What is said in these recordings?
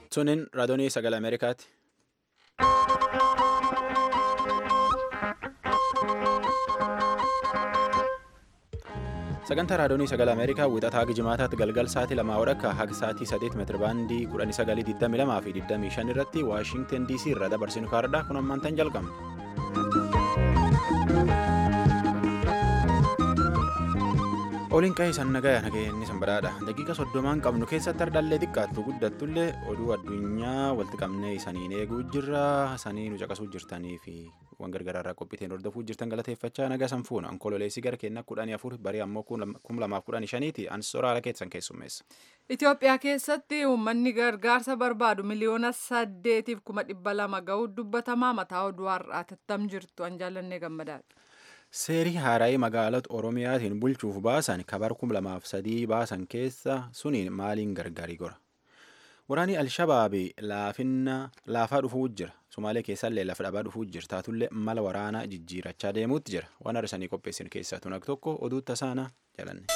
Sunin raadiyoo sagalee Ameerikaati. Sagantaa raadiyoo sagalee Ameerikaa wixataa hanga jimaataatti galgal sa'aatii lamaa walakkaa haga sa'aatii sadeet meetira baandii kudhanii sagalii digdamii lamaa fi digdamii shan irratti Waashinten DC irraa dabarsinu kaardhaa kun ammaantan jalqabna. Oliin qa'ee san nagaya nageenyi san badhaadha. Daqiiqa soddomaan qabnu keessatti ardaallee xiqqaattu guddattullee oduu addunyaa walitti qabnee isaniin eeguu jirra. Sanii nu caqasuu jirtanii fi waan gargaraarraa qophiiteen hordofuu jirtan galateeffachaa nagaa san fuuna. Onkololeessii gara keenyaa kudhanii afur barii ammoo kum lamaaf kudhanii shaniiti ansoora haala keessan keessummeessa. Itoophiyaa keessatti uummanni gargaarsa barbaadu miliyoona saddeetiif kuma dhibba lama ga'uu dubbatamaa mataa oduu har'aa tattam jirtu an jaallannee gammadaadha. Seerii haaraa'ii magaalota Oromiyaatiin bulchuuf baasan kabar kum lamaaf sadii baasan keessa suniin maaliin gargaarii gora. Waraanni Alshabaabii laafaa dhufuu jira. Sumaalee keessallee lafa dhabaa dhufuu jira. Taatullee mala waraanaa jijjiirachaa deemuutti jira. Waan arsanii qopheessin keessaa tunak tokko oduu tasaanaa jalanne.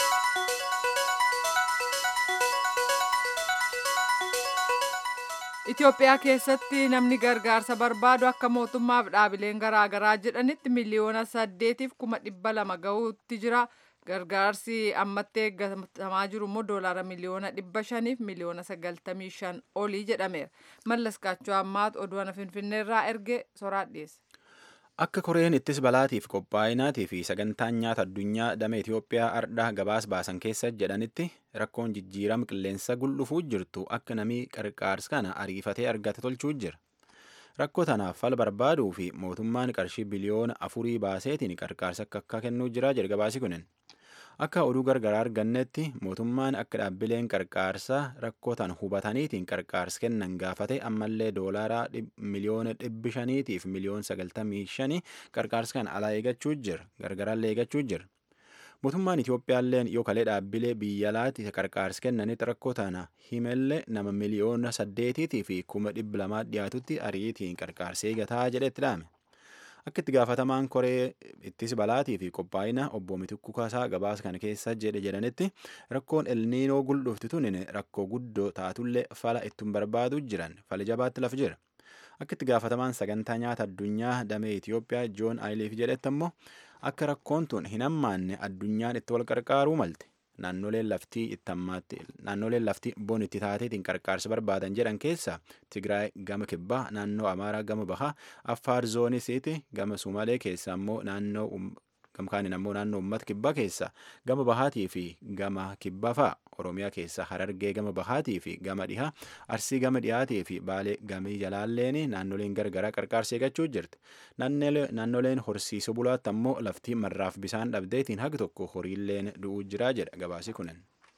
Itoophiyaa keessatti namni gargaarsa barbaadu akka mootummaaf dhaabileen garaagaraa jedhanitti miliyoona saddeetiif kuma dhibba lama ga'uutti jira. Gargaarsi ammatti eeggatamaa jiru immoo doolaara miliyoona dhibba shaniif miliyoona sagaltamii shan olii jedhameera. Mallas Kaachoo ammaatu oduu ana Finfinneerraa erge soraa dhiyeesse. Akka koreen ittis balaatiif qophaa'inaatii fi sagantaan nyaata addunyaa damee Itoophiyaa ardhaa gabaas baasan keessa jedhanitti rakkoon jijjiirama qilleensa guldhufuu jirtu akka namii qarqaarsa kana ariifatee argate tolchuu jira. Rakkoo tanaaf fala barbaaduu fi mootummaan qarshii biliyoona afurii baaseetiin qarqaarsa akka akka kennuu jira jedha gabaasi kunin. Akka oduu gargaraa argannetti mootummaan akka dhaabbileen qarqaarsaa rakkoo tan hubataniitiin qarqaarsa kennan gaafate ammallee doolaaraa miliyoona dhibbi shaniitiif miliyoona sagaltamii shanii qarqaarsa kan alaa eegachuu jira gargaraallee eegachuu jira. Mootummaan Itoophiyaalleen yoo kalee dhaabbilee biyya alaatti qarqaarsa kennanitti rakkoo tana himallee nama miliyoona saddeetiitii fi kuma dhibba lamaa dhiyaatutti ariitiin qarqaarsa eegataa jedhetti dhaame. Akka itti gaafatamaan koree ittis balaatii fi qophaa'ina obbo Mitikuu Kaasaa gabaasa kana keessa jedhe jedhanitti rakkoon elniinoo guldhufti tunin rakkoo guddoo taatullee fala ittiin barbaadu jiran fali jabaatti lafa jira. Akka itti gaafatamaan sagantaa nyaata addunyaa damee Itoophiyaa Joon Aayiliif jedhetti ammoo akka rakkoon tun hin hammaanne addunyaan itti wal qarqaaruu malte. Naannoleen laftii itti ammaatti naannoleen laftii bon itti taateetiin qarqaarsa barbaadan jedhan keessa Tigraay gama kibbaa naannoo Amaaraa gama bahaa Affaar zoonisiiti gama Sumaalee keessa ammoo naannoo gamkaanin ammoo naannoo uummata kibbaa keessa gama bahaatii fi gama kibbaa fa'a Oromiyaa keessa Harargee gama bahaatii fi gama dhihaa Arsii gama dhihaatii fi Baalee gamii jalaalleen naannoleen gargaraa qarqaarsa eegachuu jirti. Naannoleen horsiisuu bulaatti ammoo laftii marraaf bisaan dhabdeetiin haga tokko horiilleen du'uu jiraa jedha gabaasi kunin.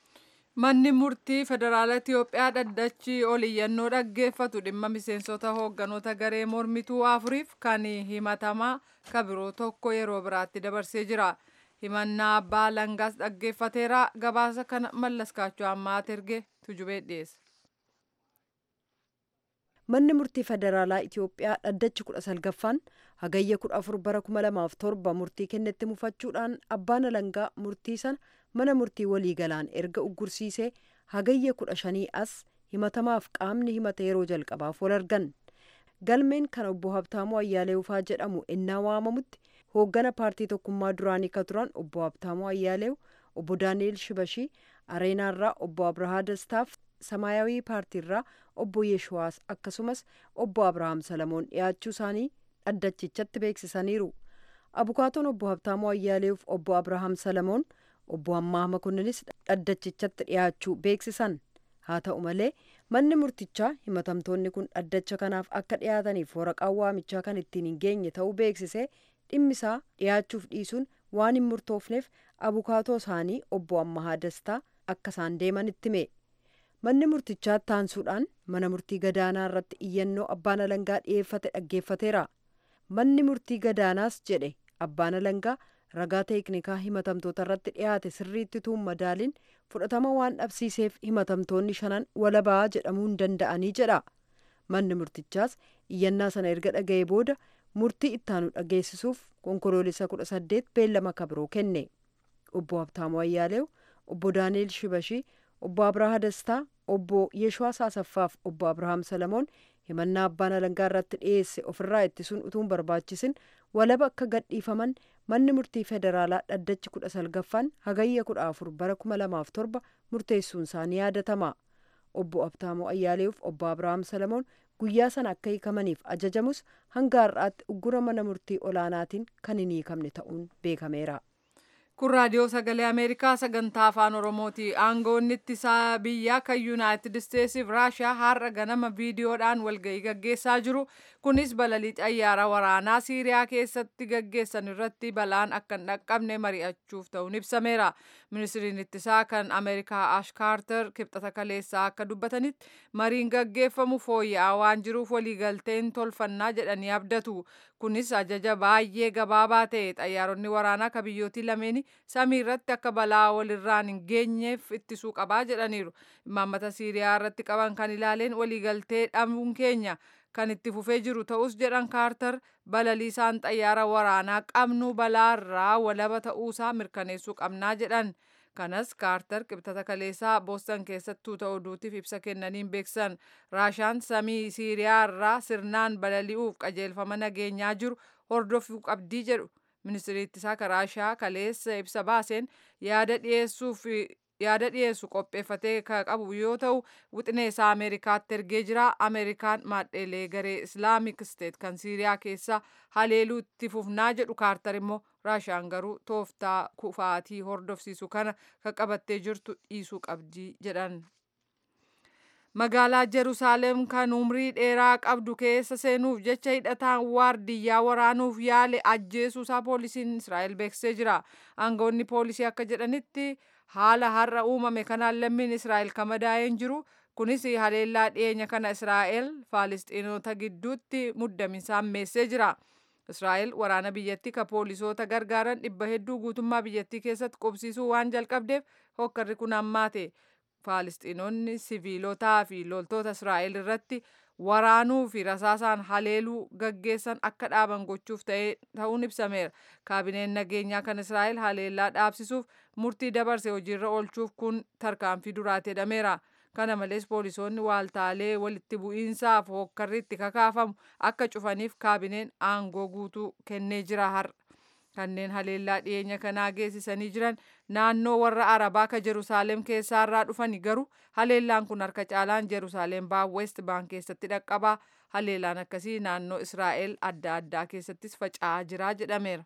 Manni murtii federaala Itoophiyaa dhaddachi oliyyannoo dhaggeeffatu dhimma miseensota hoogganoota garee mormituu afuriif kan himatamaa kabiroo tokko yeroo biraatti dabarsee jira. Himannaa abbaa langaas dhaggeeffateera gabaasa kana mallas kaachoo ammaat erge tujubee dhiyeesse. Manni murtii federaalaa Itoophiyaa dhaddachi kudha salgaffaan hagayya kudha afur bara kuma lamaaf torba murtii kennetti mufachuudhaan abbaan alangaa murtii sana mana murtii waliigalaan erga uggursiisee hagayya kudha shanii as himatamaaf qaamni himata yeroo jalqabaaf wal argan. Galmeen kan obbo Habtaamuu Ayyaaleewufaa jedhamu ennaa waamamutti hooggana paartii tokkummaa duraanii ka turan obbo Habtaamuu Ayyaaleew, obbo Daani'el Shibashii, Areenaarraa obbo Abrahaa Dastaaf, Samaayawii paartiirraa obbo Yeeshuwaas akkasumas obbo Abrahaam Salamoon dhiyaachuu isaanii dhaddachichatti beeksisaniiru. Abukaatoon obbo Habtaamuu Ayyaaleef obbo Abrahaam Salamoon obbo Ammaa Makonninis dhaddachichatti dhiyaachuu beeksisan. Haa ta'u malee manni murtichaa himatamtoonni kun dhaddacha kanaaf akka dhiyaataniif waraqaa waamichaa kan ittiin hin geenye ta'uu beeksisee dhimmisaa dhiyaachuuf dhiisuun waan hin murtoofneef abukaatoo isaanii obbo Ammahaa Dastaa akka isaan deeman itti hime. Manni murtichaa taansuudhaan mana murtii gadaanaa irratti iyyannoo abbaan alangaa dhiyeeffate dhaggeeffateera. Manni murtii gadaanaas jedhe abbaan alangaa ragaa teeknikaa himatamtoota irratti dhiyaate sirriitti tuun madaaliin fudhatama waan dhabsiiseef himatamtoonni shanan walabaa jedhamuu hin danda'anii jedha. Manni murtichaas iyyannaa sana erga dhaga'ee booda murtii ittaanu dhageessisuuf konkoloolessa kudha saddeet beellama kabiroo kenne. Obbo Habtaamuu Ayyaaleew, obbo Daani'el Shibashii, obbo Abrahaa Dastaa, obbo Yeshwaa Saasaffaaf obbo Abrahaam Salamoon himannaa abbaan alangaa irratti dhiyeesse ofirraa ittisuun utuun barbaachisin walaba akka gadhiifaman manni murtii federaalaa dhaddachi kudha salgaffaan hagayya kudha afur bara kuma lamaaf torba murteessuun isaanii yaadatama obbo Abtaamoo Ayyaaleef obbo Abrahaam Salamoon guyyaa sana akka hiikamaniif ajajamus hanga har'aatti uggura mana murtii olaanaatiin kan hin hiikamne ta'uun beekameera. kun raadiyoo sagalee ameerikaa sagantaa afaan oromooti aangoonni ittisaa biyyaa kan yuunaayitid isteetsiif raashiyaa har'a ganama viidiyoodhaan walga'ii gaggeessaa jiru kunis balalii xayyaara waraanaa siiriyaa keessatti gaggeessan irratti balaan akka hin dhaqqabne mari'achuuf ta'uun ibsameera ministiriin ittisaa kan ameerikaa ash kaarter kibxata kaleessaa akka dubbatanitti mariin gaggeeffamu fooyya'aa waan jiruuf waliigalteen tolfannaa jedhanii abdatu kunis ajaja baay'ee gabaabaa ta'e xayyaaronni waraanaa ka biyyootii lameeni samii irratti akka balaa walirraan hin geenyeef ittisuu qabaa jedhaniiru imaammata siiriyaa irratti qaban kan ilaaleen waliigaltee dhabuun keenya kan itti fufee jiru ta'us jedhan kaartar balaliisaan xayyaara waraanaa qabnu balaarraa walaba ta'uusaa mirkaneessuu qabnaa jedhan kanas kaartar qibxata kaleessaa boostan keessattuu ta'uu oduutiif ibsa kennaniin beeksan raashaan samii siiriyaa irraa sirnaan balali'uuf qajeelfama nageenyaa jiru hordofuu qabdii jedhu ministirii ittisaa raashaa kaleessa ibsa baaseen yaada dhiyeessuuf yaada dhiyeessu qopheeffatee ka qabu yoo ta'u wixinee isaa ameerikaatti ergee jira ameerikaan maadheelee garee islaamik steet kan siiriyaa keessa haleeluu itti fufnaa jedhu kaartar immoo raashaan garuu tooftaa kufaatii hordofsiisu kana ka qabattee jirtu dhiisuu qabdii jedhan. magaalaa Jerusaalem kan umrii dheeraa qabdu keessa seenuuf jecha hidhataan waardiyyaa waraanuuf yaale ajjeesuusaa poolisiin Israa'el beeksisee jira. Aangawoonni poolisii akka jedhanitti haala har'a uumame kanaan lammiin Israa'el kan madaa'een jiru. Kunis haleellaa dhiyeenya kana Israa'el Faalistiinota gidduutti muddaminsaan meessee jira. Israa'el waraana biyyattii ka poolisoota gargaaran dhibba hedduu guutummaa biyyattii keessatti qubsiisuu waan jalqabdeef hokkarri kun hammaate. Faalistiinonni siviilotaa fi loltoota Israa'el irratti waraanuu fi rasaasaan haleeluu gaggeessan akka dhaaban gochuuf ta'uun ibsameera. Kaabineen nageenyaa kan Israa'el haleellaa dhaabsisuuf murtii dabarse hojiirra oolchuuf kun tarkaanfii duraati jedhameera. Kana malees poolisoonni waaltaalee walitti bu'iinsaaf hokkarri itti kakaafamu akka cufaniif kaabineen aangoo guutuu kennee jira har'a. kanneen haleellaa dhiyeenya kanaa geessisanii jiran naannoo warra arabaa ka Jerusaalem keessaarraa dhufani garuu haleellaan kun harka caalaan Jerusaalem baa West Bank keessatti dhaqqabaa haleellaan akkasii naannoo Israa'el adda addaa keessattis faca'aa jira jedhameera.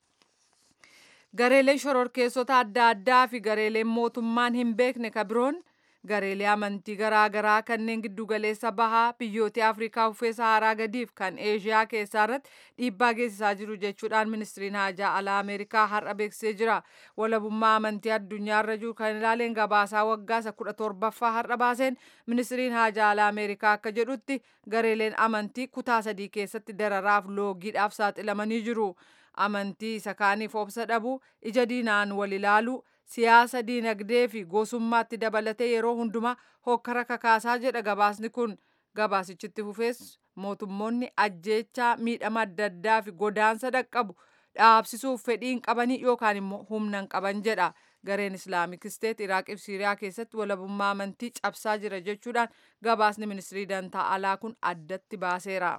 Gareeleen shororkeessota adda addaa fi gareeleen mootummaan hin beekne ka biroon gareelee amantii garaagaraa kanneen giddugaleessa bahaa biyyoota afrikaa uffee saharaa gadiif kan eeshiyaa keessaa irratti dhiibbaa geessisaa jiru jechuudhaan ministiriin haajaa alaa ameerikaa har'a beeksisee jira walabummaa amantii addunyaarra jiru kan ilaaleen gabaasaa waggaa isa kudha torbaffaa har'a baaseen ministiriin haajaa alaa ameerikaa akka jedhutti gareeleen amantii kutaa sadii keessatti dararaaf loogiidhaaf saaxilamanii jiru amantii isa kaaniif obsa dhabu ija diinaan wal ilaalu siyaasa diinagdee fi gosummaatti dabalatee yeroo hundumaa hokkara kakaasaa jedha gabaasni kun gabaasichitti fufees mootummoonni ajjeechaa miidhama adda addaa fi godaansa dhaqqabu dhaabsisuuf fedhiin qabanii yookaan immoo humnan qaban jedha gareen islaamik isteet iraaqii fi siiriyaa keessatti walabummaa amantii cabsaa jira jechuudhaan gabaasni ministirii dantaa alaa kun addatti baaseera.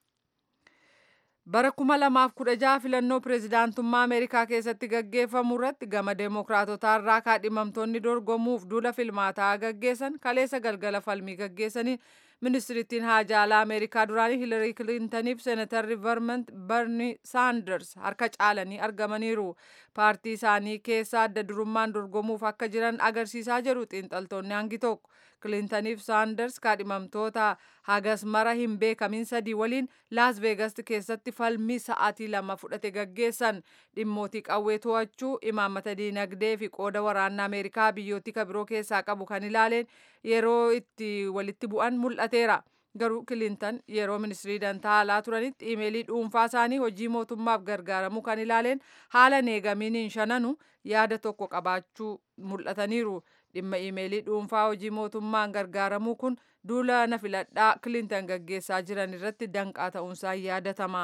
bara kuma lamaaf kudha jaha filannoo pireezidaantummaa ameerikaa keessatti gaggeeffamu irratti gama deemokiraatotaa irraa kaadhimamtoonni dorgomuuf duula filmaataa gaggeessan kaleessa galgala falmii gaggeessaniin ministirittiin haajaa alaa ameerikaa duraanii hilarii kilintaniif seenatarri vermont berni saanders harka caalanii argamaniiru paartii isaanii keessa adda durummaan dorgomuuf akka jiran agarsiisaa jiru xiinxaltoonni hangi tokko kilintaniif saanders kaadhimamtoota hagas mara hin beekamin sadii waliin laas veegas keessatti falmii sa'aatii lama fudhate gaggeessan dhimmootii qawwee to'achuu imaammata diinagdee fi qooda waraanaa ameerikaa biyyootii kabiroo keessaa qabu kan ilaaleen yeroo itti walitti bu'an mul'ateera. garuu kilintan yeroo ministirii dantaa alaa turanitti imeelii dhuunfaa isaanii hojii mootummaaf gargaaramuu kan ilaaleen haala neegaminiin shananu yaada tokko qabaachuu mul'ataniiru dhimma imeelii dhuunfaa hojii mootummaan gargaaramuu kun duula na filadhaa kilintan gaggeessaa jiran irratti danqaa ta'uunsaa yaadatama.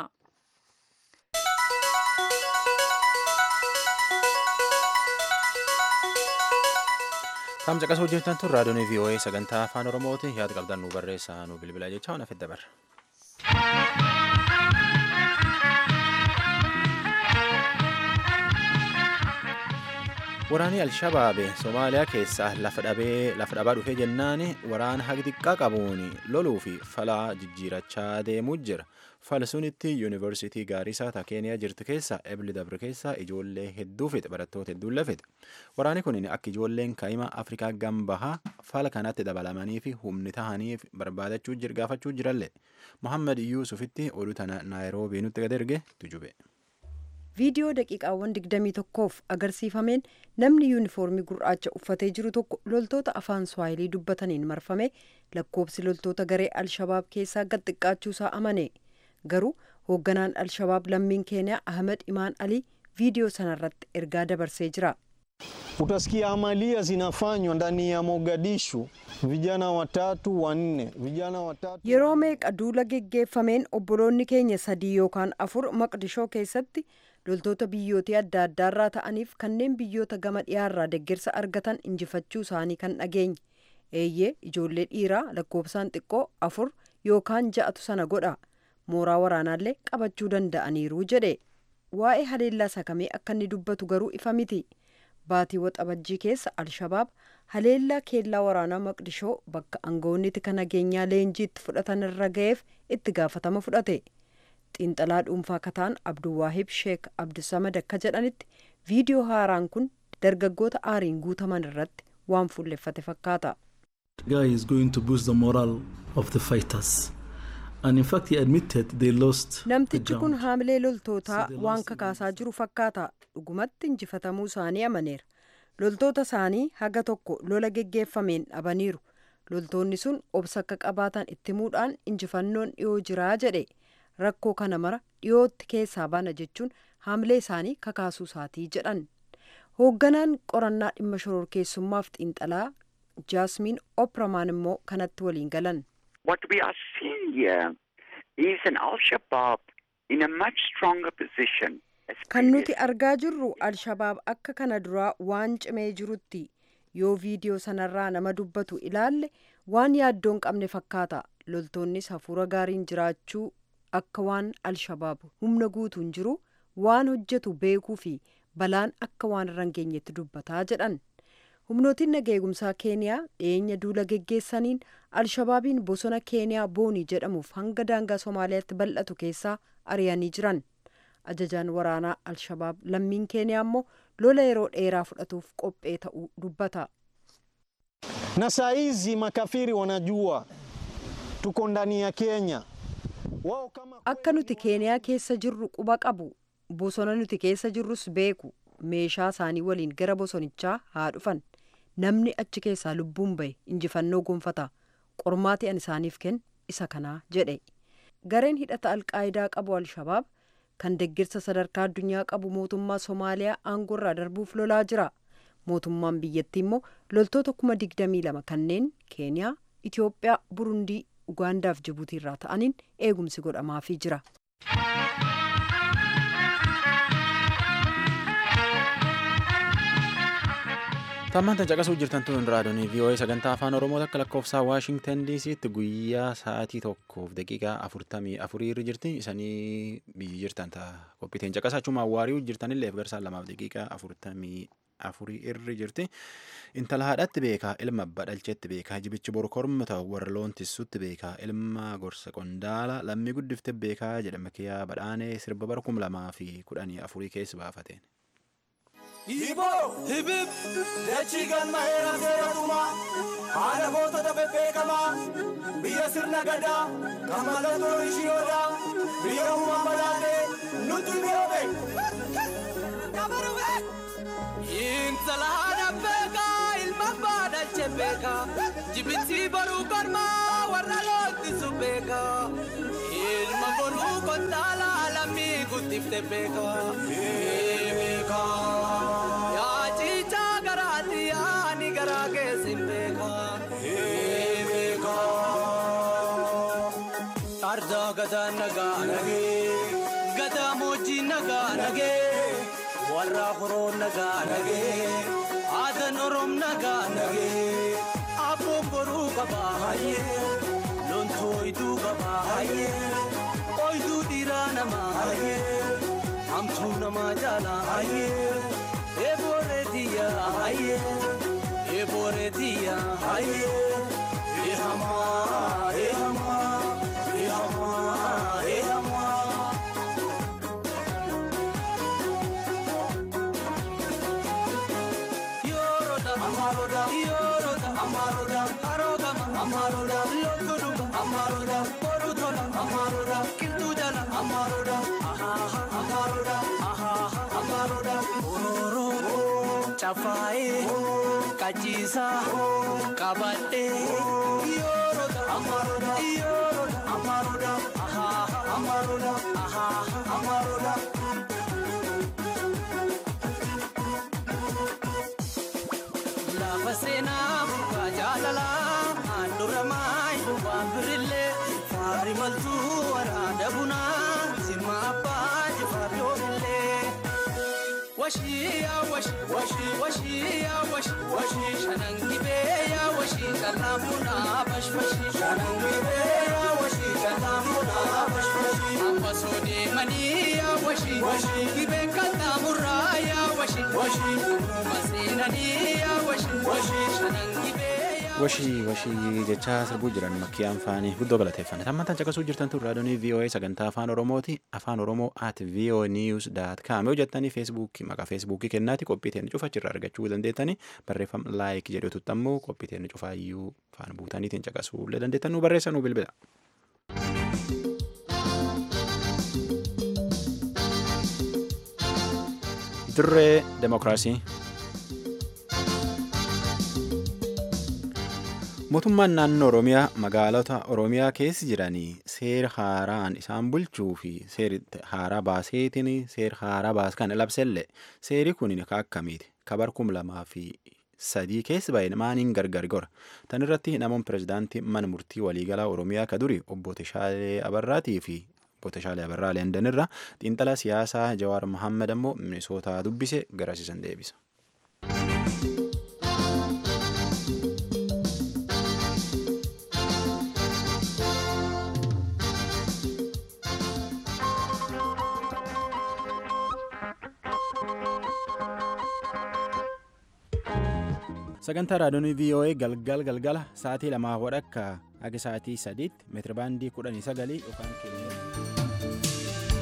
Taam caqasuu hojjetan tun raadiyoon VOA sagantaa afaan Oromooti yaada qabdan nu barreessaa nu bilbilaa jecha ona fidda barra. Waraanni Alshabaabe Somaaliyaa keessaa lafa dhabee lafa dhabaa dhufee jennaan waraana haga xiqqaa qabuun loluu fi falaa jijjiirachaa deemuu jira. Falsunitti yuunivarsiitii Gaarisaa ta Keeniyaa jirtu keessa Ebli Dabre keessa ijoollee hedduu fixe barattoota hedduun lafite. Waraanni kun akka ijoolleen kaa'ima Afrikaa gambahaa fala kanatti dabalamanii fi humni tahanii barbaadachuu gaafachuu jirallee. Muhammad Yuusufitti oduu tana Naayiroobii nutti gad erge tujube. viidiyoo daqiiqaawwan 21f agarsiifameen namni yuunifoormii gurraacha uffatee jiru tokko loltoota afaan swaayilii dubbataniin marfame lakkoobsi loltoota garee alshabaab keessaa gad xiqqaachuusaa amane garuu hoogganaan alshabaab lammiin keeniyaa ahmed imaan alii viidiyoo sanarratti ergaa dabarsee jira. Utasikia amalia zinafanywa ndani ya Mogadishu, vijana watatu wanne, vijana watatu. Yeroo meeqa duula geggeeffameen obboloonni keenya sadii yookaan afur maqdishoo keessatti loltoota biyyootii adda addaarraa ta'aniif kanneen biyyoota gama dhiyaarraa deeggarsa argatan injifachuu isaanii kan dhageenye. Eeyyee ijoollee dhiiraa lakkoofsaan xiqqoo afur yookaan ja'atu sana godha. Mooraa waraanaallee qabachuu danda'aniiru jedhe. Waa'ee haleellaa sakamee akka inni dubbatu garuu ifa miti. Baatii waxabajjii keessa Alshabaab haleellaa keellaa waraanaa Maqdishoo bakka aangawoonni tika nageenyaa leenjiitti fudhatan irra ga'eef itti gaafatama fudhate. Xiinxalaa dhuunfaa kataan Abduwaahib Sheek Abdusamad akka jedhanitti viidiyoo haaraan kun dargaggoota aariin guutaman irratti waan fuulleffate fakkaata. guy is going to boost the morale of the fighters. And in fact, he admitted they lost the Namtichi kun ground. haamilee loltootaa So they waan lost the kakaasaa jiru fakkaata. Dhugumatti injifatamuu isaanii amaneera. Loltoota isaanii haga tokko lola geggeeffameen dhabaniiru. Loltoonni sun obsa akka qabaatan itti himuudhaan injifannoon dhiyoo jiraa jedhe. Rakkoo kana mara dhiyootti keessaa baana jechuun haamilee isaanii kakaasuu isaatii jedhan. Hoogganaan qorannaa dhimma shororkeessummaaf xiinxalaa Jaasmiin Opramaan immoo kanatti waliin galan. What we are seeing here is an Al Shabaab in a much stronger position. as Kan nuti previous. argaa jirru Alshabaab akka kana duraa waan cimee jirutti yoo viidiyoo sanarraa nama dubbatu ilaalle waan yaaddoon qabne fakkaata. Loltoonnis hafuura gaariin jiraachuu akka waan Alshabaab humna guutuun jiru waan hojjetu beekuu fi balaan akka waan irra hin geenyetti dubbataa jedhan. Humnootiin nagaa eegumsaa Keeniyaa dhiyeenya duula geggeessaniin Alshabaabiin bosona Keeniyaa Boonii jedhamuuf hanga daangaa Somaaliyaatti bal'atu keessaa ari'anii jiran. Ajajaan waraanaa Alshabaab lammiin Keeniyaa immoo lola yeroo dheeraa fudhatuuf qophee ta'uu dubbata. Na saa hizi makafiri wanajua tuko ndani ya Kenya. Wao kama Akka nuti Keeniyaa keessa jirru quba qabu. Bosona nuti keessa jirrus beeku. Meeshaa isaanii waliin gara bosonichaa haa dhufan. Namni achi keessaa lubbuun bahe injifannoo gonfata. Qormaati an isaaniif kennu isa kanaa jedhe. Gareen hidhata alqaayidaa qabu Alshabaab kan deggirsa sadarkaa addunyaa qabu mootummaa Somaaliyaa aangoorraa darbuuf lolaa jira. Mootummaan biyyattii immoo loltoota kuma digdamii lama kanneen Keeniyaa, Itoophiyaa, Burundii, Ugaandaa fi Jibuutii irraa ta'aniin eegumsi godhamaafii jira. Tammaan caqasuu jirtan tun raadiyoon VOA sagantaa afaan Oromoo akka lakkoofsaa Waashingtan DC'tti guyyaa sa'aatii tokkoof daqiiqaa afurtamii afurii irra jirti. Isanii biyyi jirtan ta'a qophiiteen caqasaa achuma waari'uu jirtanillee garsaan lamaaf daqiiqaa afurtamii afurii irra jirti. Intala haadhatti beekaa ilma abbaa dhalcheetti beekaa jibichi boru korma ta'u warra loon tissutti beekaa ilma gorsa qondaala lammii guddifte beekaa jedhama kiyyaa badhaanee sirba bara kum lamaa fi kudhanii afurii keessa baafateen. Hiboo hibib dachii galma heeraa seeraatumaa haala gootota bebbeekamaa biyya sirna gadaa kan mallattoo ishiyoodaa biyya uumaan badhaatee nutti mi'oobe. Intala haadha beekaa ilma abbaa dhalche beekaa jibitii boruu kormaa warra loottisu beekaa ilma boruu kontaala lammii guddifte beekaa. Yaa ciichaa garaatti yaani garaa keessin beekaa. Ardaa gadaa nagaa nagee gadaa moojjii nagaa nagee warra horoo nagaa nagee aadaa. halkan oroom nagaa nagee abboon boruu qabaa hayyee loontu oyiduu qabaa hayyee oyiduu dhiiraa namaa hayyee hamtuu namaa jaalaa hayyee eebooree tiyyaa hayyee eebooree tiyyaa hayyee eehamaa eehamaa eehamaa eehamaa. Yoroda, Amaroda, Yoroda, Amaroda, Arogama, Amaroda, Lokuduga, Amaroda, Borutola, Amaroda, Kildujala, Amaroda, Ahaha, Amaroda, Ahaha, Amaroda, Oro, Chafae, Kachisa, Kabate, Yoroda, Amaroda, Yoroda, Amaroda, Ahaha, Amaroda, Ahaha, Amaroda. Lafa seenaa bu'aa jaalalaa handhuura maayi waan birillee faarri maltuu waraana bunaa simma abbaa jifaar yoomillee. Washii yaa washii washii washii yaa washii washii shanan gibee yaa washii kalaamuudhaa bashbashii shanan gibee yaa washii kalaamuudhaa bashbashii. Amma soo deemanii yaa washii washii gibee kalaamuurraa yaa washii washii uumama seenanii yaa washii washii shanan gibee yaa. washii washii jechaa sirbuu jiran makkiyaan faanii guddoo galateeffanne tammantaan caqasuu jirtan tun raadiyoonii VOA sagantaa afaan oromooti afaan oromoo at VOA news dot com yoo jettanii feesbuukii maqaa feesbuukii kennaati qophii teenya cufa achirraa argachuu dandeettanii barreeffama laayik jedhututti ammoo qophii teenya cufaayyuu faana buutaniitiin caqasuu illee dandeettan nu barreessa nu bilbila. Dirree Demokiraasii. Mootummaan naannoo Oromiyaa magaalota Oromiyaa keessa jiranii seera haaraan isaan bulchuu fi seera haaraa baaseetiin seera haaraa baas kan labsellee seeri kun ka akkamiiti kabar kum lamaa fi sadii keessa baay'ee maaniin gargar gora tan irratti namoonni pirezidaantii mana murtii waliigalaa Oromiyaa ka duri obbo Teshaalee Abarraatii fi obbo Teshaalee Abarraa Leendan irra xiinxala siyaasaa Jawaar Mohaammed ammoo Minisootaa dubbise garasiisan deebisa. sagantaa raadiyoonii VOA galgal galgala sa'aatii lamaa wadhakka haga sa'aatii sadiitti meetirabaandii kudhanii sagalii yookaan kiiloo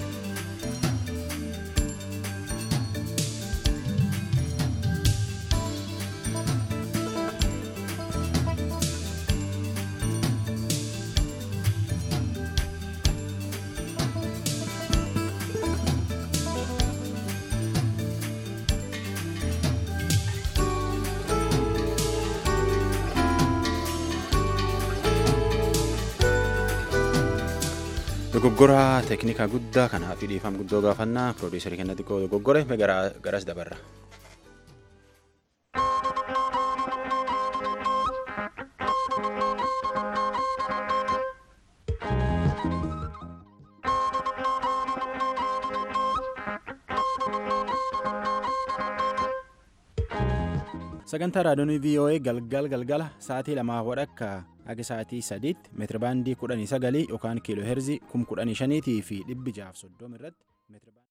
dogoggora teeknikaa guddaa kanaa fi dhiifama guddoo gaafannaa piroodiisarii kenna xiqqoo dogoggore garas dabarra. sagantaa raadiyoonii VOA galgal galgala sa'aatii lamaa wadhakka haga sa'aatii sadiitti meetirabaandii kudhanii sagalii yookaan kiiloo heerzii kum kudhanii shaniitii fi dhibbi jaaf soddoma irratti meetirabaandii.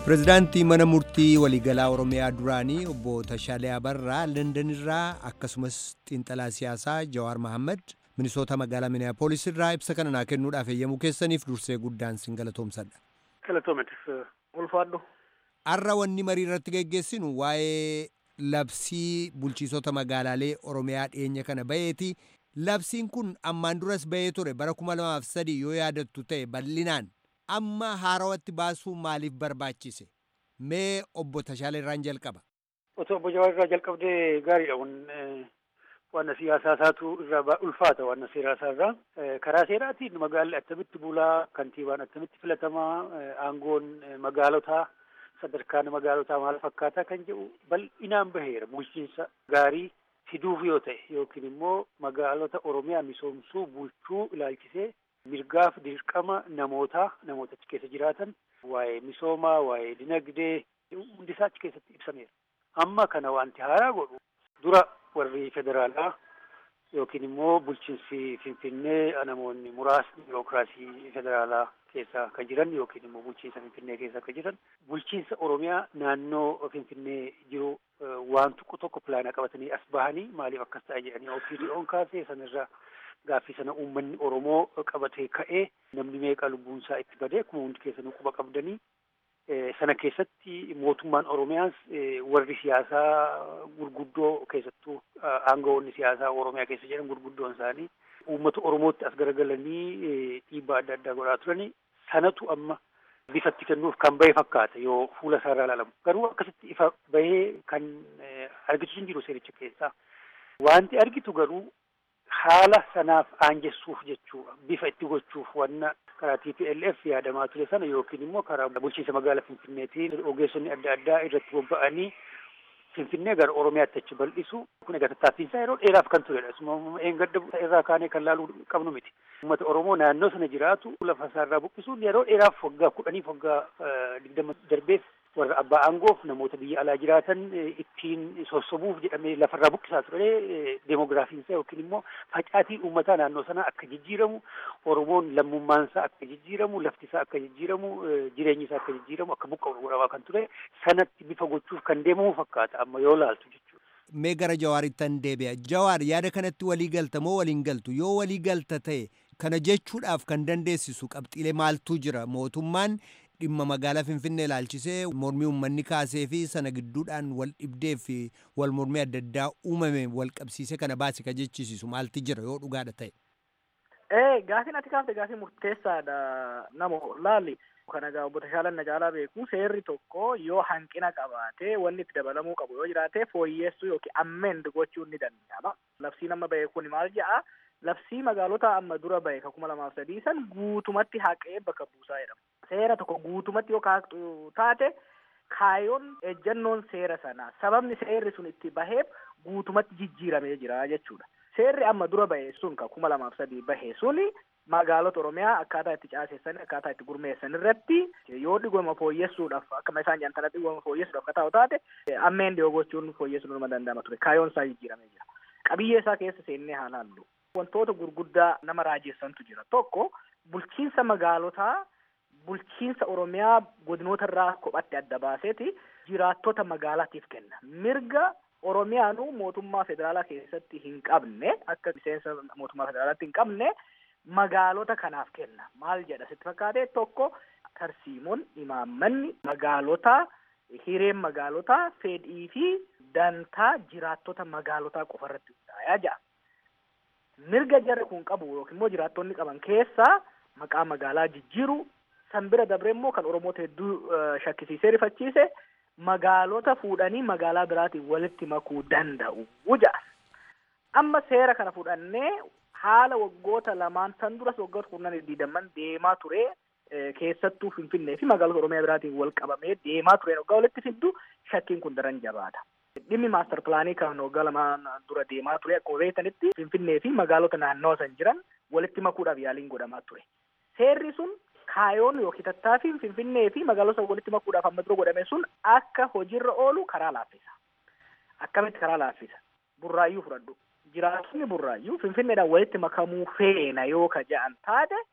pirezidaantii mana murtii waliigalaa oromiyaa duraanii obbo Tashaalee Abarraa London irraa akkasumas xiinxalaa siyaasaa Jawaar Mahammad minisoota magaalaa Minneapolis irraa ibsa kana naa kennuudhaaf eeyyamuu keessaniif dursee guddaan sin galatoomsadha. Galatoometis ulfaadhu. Har'a wanni marii irratti geggeessinu waa'ee labsii bulchiisota magaalaalee Oromiyaa dhiyeenya kana baheeti. Labsiin kun ammaan duras bahee ture bara kuma lamaaf sadii yoo yaadattu ta'e bal'inaan amma haarawatti baasuu maaliif barbaachise? Mee obbo Tashaalee irraan jalqaba. Otoo obbo Jawaar irraa jalqabdee gaariidha. Wanna siyaasaa isaatu irraa ulfaata wanna seeraa isaa irraa. Karaa seeraatiin magaalli attamitti bulaa, kantiibaan attamitti filatamaa, aangoon magaalotaa sadarkaan magaalotaa maal fakkaataa kan jedhu bal'inaan baheera. Bulchiinsa gaarii fiduuf yoo ta'e yookiin immoo magaalota Oromiyaa misoomsuu bulchuu ilaalchisee mirgaaf dirqama namootaa namoota achi keessa jiraatan waa'ee misoomaa, waa'ee dinagdee hundi isaa achi keessatti ibsameera. Amma kana wanti haaraa godhu dura warri federaalaa yookiin immoo bulchiinsi Finfinnee namoonni muraasni birookiraasii federaalaa keessa kan jiran yookiin immoo bulchiinsa Finfinnee keessa kan jiran bulchiinsa Oromiyaa naannoo Finfinnee jiru waan tokko tokko pilaana qabatanii as bahanii maaliif akkas ta'a jedhanii OPDO'n kaasee sanirra gaaffii sana uummanni Oromoo qabatee ka'ee namni meeqa lubbuun isaa itti badee akkuma hundi keessanuu quba qabdanii sana keessatti mootummaan Oromiyaas warri siyaasaa gurguddoo keessattuu aangawoonni siyaasaa Oromiyaa keessa jiran gurguddoon isaanii uummata Oromootti as garagalanii dhiibbaa adda addaa godhaa turanii sanatu amma bifatti kennuuf kan bahe fakkaata yoo fuula isaa irraa ilaalamu garuu akkasitti ifa bahee kan argitu hin jiru seericha keessaa wanti argitu garuu haala sanaaf aanjessuuf jechuudha bifa itti gochuuf wanna karaa TPLF yaadamaa ture sana yookiin immoo karaa bulchiinsa magaalaa Finfinneetiin ogeessonni adda addaa irratti bobba'anii Finfinnee gara Oromiyaatti achi bal'isu kun egaa tattaaffiinsaa yeroo dheeraaf kan turedha. Asuma eengadda irraa kaanee kan laaluu qabnu miti. Uummata Oromoo naannoo sana jiraatu lafa isaarraa buqqisuun yeroo dheeraaf waggaa kudhaniif waggaa digdama darbeef warra abbaa aangoof namoota biyya alaa jiraatan ittiin sossobuuf jedhamee lafarraa buqqisaa ture deemogiraafiinsaa yookiin immoo facaatii uummataa naannoo sanaa akka jijjiiramu Oromoon lammummaansaa akka jijjiiramu laftisaa akka jijjiiramu jireenyi isaa akka jijjiiramu akka buqqa'u godhamaa kan ture sanatti bifa gochuuf kan deemamu fakkaata amma yoo laaltu jechuudha. Mee gara Jawaaritti deebi'a. Jawaar yaada kanatti walii galta moo waliin galtu? Yoo walii galta ta'e kana jechuudhaaf kan dandeessisu qabxiilee maaltu jira? Mootummaan dhimma magaalaa Finfinnee ilaalchisee mormii uummanni kaasee fi sana gidduudhaan wal dhibdee fi wal mormii adda addaa uumame wal qabsiisee kana baase ka jechisiisu maalti jira yoo dhugaadha ta'e. Ee gaafiin ati kaafte gaafii murteessaadha nama laalli. Kana egaa obbo Tashaalan na caalaa beeku seerri tokko yoo hanqina qabaate wanni itti dabalamuu qabu yoo jiraate fooyyeessuu yookiin ammend gochuun ni danda'ama. Labsiin amma bahe kun maal jedha? Labsii magaalota amma dura bahe ka kuma lamaaf sadii san guutumatti haqee bakka buusaa jedhama. Seera tokko guutumatti yoo kaaqxu taate kaayoon ejjannoon seera sanaa sababni seerri sun itti baheef guutumatti jijjiiramee jira jechuudha. Seerri amma dura bahe sun ka kuma lamaaf sadii bahe suni magaalota Oromiyaa akkaataa itti caasessan akkaataa itti gurmeessan irratti yoo dhigoma fooyyessuudhaaf akkama isaan jedhan tana dhigoma fooyyessuudhaaf akka ta'u taate ammeen dhiyoo gochuun fooyyessuun nama danda'ama ture kaayoon isaa jijjiiramee jira. Qabiyyee isaa keessa seennee haa laallu. Wantoota gurguddaa nama raajessantu jira. Tokko bulchiinsa magaalotaa bulchiinsa Oromiyaa godinoota irraa kophatti adda baaseeti jiraattota magaalaatiif kenna. Mirga Oromiyaanu mootummaa federaalaa keessatti hin qabne akka miseensa mootummaa federaalaatti hin qabne magaalota kanaaf kenna. Maal jedha sitti fakkaate tokko tarsiimoon imaammanni magaalotaa hireen magaalotaa fedhii fi dantaa jiraattota magaalotaa qofa irratti hundaa'aa jira. Mirga jarri kun qabu yookiin immoo jiraattonni qaban keessaa maqaa magaalaa jijjiiru san bira dabre immoo kan Oromoota hedduu shakkisiisee rifachiise magaalota fuudhanii magaalaa biraatiin walitti makuu danda'u ja'a. Amma seera kana fudhannee haala waggoota lamaan tan duras waggoota kurnan digdamman deemaa ture keessattuu Finfinnee fi magaalota Oromiyaa biraatiin wal qabamee deemaa ture waggaa walitti fiddu shakkiin kun daran jabaata. Dhimmi maaster pilaanii kan waggaa lamaan dura deemaa ture akkuma beektanitti Finfinnee fi magaalota naannoo san jiran walitti makuudhaaf yaaliin godhamaa ture. Seerri sun kaayoon yookiin tattaaffiin Finfinnee fi magaalota walitti makuudhaaf amma dura godhame sun akka hojiirra oolu karaa laaffisa. Akkamitti karaa laaffisa? Burraayyuu fudhadhu. Jiraattonni burraayyuu Finfinneedhaan walitti makamuu feena yoo ka ja'an taate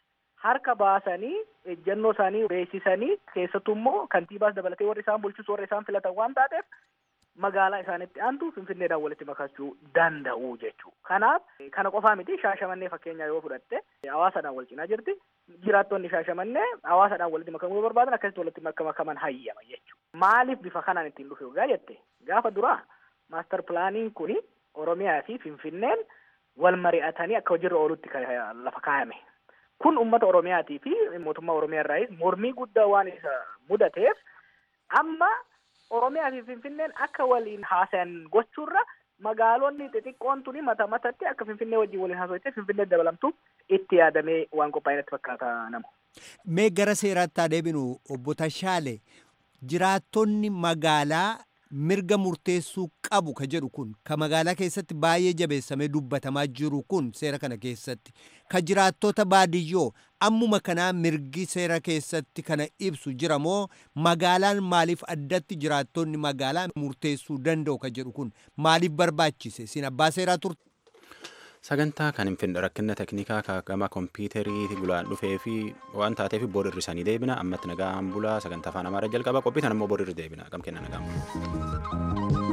harka baasanii ejjennoo isaanii beeksisanii keessattuu immoo kantiibaas dabalatee warri isaan bulchus warri isaan filatan waan taateef magaalaa isaanitti aantu finfinneedhaan walitti makachuu danda'u jechuu kanaaf kana qofaa miti shaashamannee fakkeenyaa yoo fudhatte hawaasadhaan wal cinaa jirti jiraattonni shaashamannee hawaasadhaan walitti makamuu yoo barbaadan akkasitti walitti makaman hayyama jechuu maaliif bifa kanaan ittiin dhufe gaa jette gaafa duraa maastar pilaaniin kuni oromiyaa fi finfinneen wal mari'atanii akka hojiirra oolutti lafa kaayame kun ummata oromiyaatii fi mootummaa oromiyaa irraayis mormii guddaa waan isa mudateef amma oromiyaa fi finfinneen akka waliin haasayan gochuurra magaalonni xixiqqoon tuni mata matatti akka finfinnee wajjin waliin haasoftee finfinnee dabalamtu itti yaadamee waan qophaa'e natti fakkaata nama. Mee gara seeraatti haa deebinu obbo Tashaale jiraattonni magaalaa mirga murteessuu qabu ka jedhu kun ka magaalaa keessatti baay'ee jabeessamee dubbatamaa jiru kun seera kana keessatti ka jiraattota baadiyyoo ammuma kanaa mirgi seera keessatti kana ibsu jira moo magaalaan maaliif addatti jiraattonni magaalaa murteessuu danda'u ka jedhu kun maaliif barbaachise sin abbaa seeraa turte. sagantaa kan hin finne rakkina teknikaa kaagama kompiitarii gulaan dhufee fi waan taateef booda irrisanii deebina ammatti nagaan bulaa sagantaa afaan amaaraa jalqaba qophii tan immoo booda irra deebina gam kenna nagaan bulaa.